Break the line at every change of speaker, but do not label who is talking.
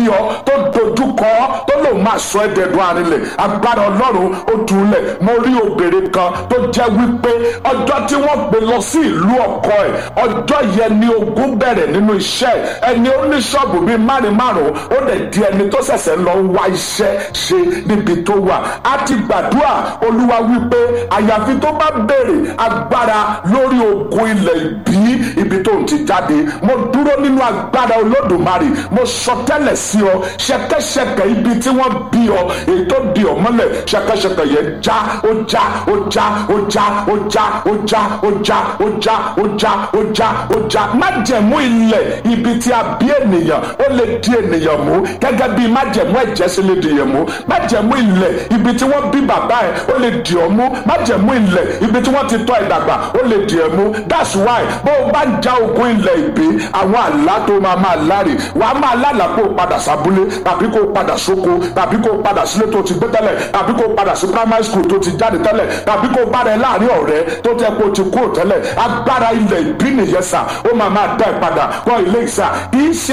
ọ tó dojú kọ ọ tó lòun máa sọ ẹ́ dẹ̀dùn arinlẹ̀ agbára ọlọ́run ó dùnlẹ̀ mo rí obìnrin kan tó jẹ́ wípé ọjọ́ tí wọ́n gbé lọ sí ìlú ọkọ ẹ̀ ọjọ́ yẹn ni ogun bẹ̀rẹ̀ nínú iṣẹ́ ẹni ó ní ṣọ́ọ̀bù bíi márùn márùn ó dẹ̀ di ẹni tó ṣẹ̀ṣẹ̀ lọ ń wá iṣẹ́ ṣe níbi tó wà á ti gbàdúrà olúwa wípé àyàfi tó bá béèrè agbára lórí ogun ilẹ̀ ìbí ibi tó ń ti jáde mo dúró nínú agbára olódùmarè mo sọ tẹ́lẹ̀ sí ọ ṣẹ̀kẹ̀ṣẹ̀kẹ̀ ibi tí wọ́n bí ọ èyí tó di ọ mọ́lẹ̀ ṣẹ̀kẹ̀ṣẹ̀kẹ̀ yẹn já ó já ó já ó já ó já ó já ó já ó já ó já ó já ó já májẹ̀mú ilẹ̀ ibi tí a bí ènìyàn ó lè di ènìyàn mú gẹ́gẹ́ bí májẹ̀mú ẹ̀jẹ̀ sí lè di èèyàn mú májẹ̀mú ilẹ̀ ibi tí wọ́n bí bàbá ẹ̀ ó lè di ọ́ mú májẹ̀mú ilẹ̀ ibi tí wọ́n ti tọ́ ẹ̀ dàgbà ó lè di ẹ̀ mú that's why bó o bá ń já ogun ilẹ̀ ìbí àwọn àlá tó máa máa láre wàá máa lálàá kó o padà sábúlé tàbí kó o padà sóko tàbí kó o padà sílé tó ti gbé tẹ́lẹ̀ tàbí kó o padà sí primary school tó ti jáde tẹ́lẹ̀ tàbí kó o bá rẹ láàrin ọ̀rẹ́ tó tẹ́ kó o ti kúrò tẹ́lẹ̀ agbára ilẹ̀ ìbí nìyẹn sà ó máa máa dá ẹ padà kọ́ ilé ìsà kì í ṣe